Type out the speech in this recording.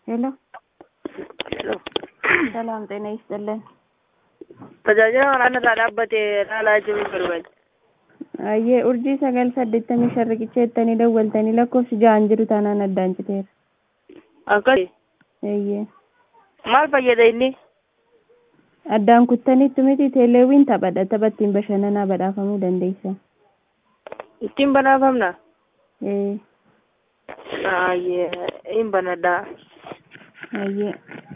ሄሎ ሄሎ ሰላም ጤና ይስጥልን። tajaajila waraana irraa dhaabbate ilaalaa jiru barbaade. Ayyee urjii sagal saddeettamii shan riqicha jettanii dawwaltanii lakkoofsi ja'an jiru taanaan addaan citeera. Akkasi Ayyee maal fayyada inni? addaan kuttaniittu miti teeleewwiin taphadha tapha ittiin bashannanaa badhaafamuu dandeessa. Ittiin badhaafamna? Ee Ayyee hin banadhaa. ayyee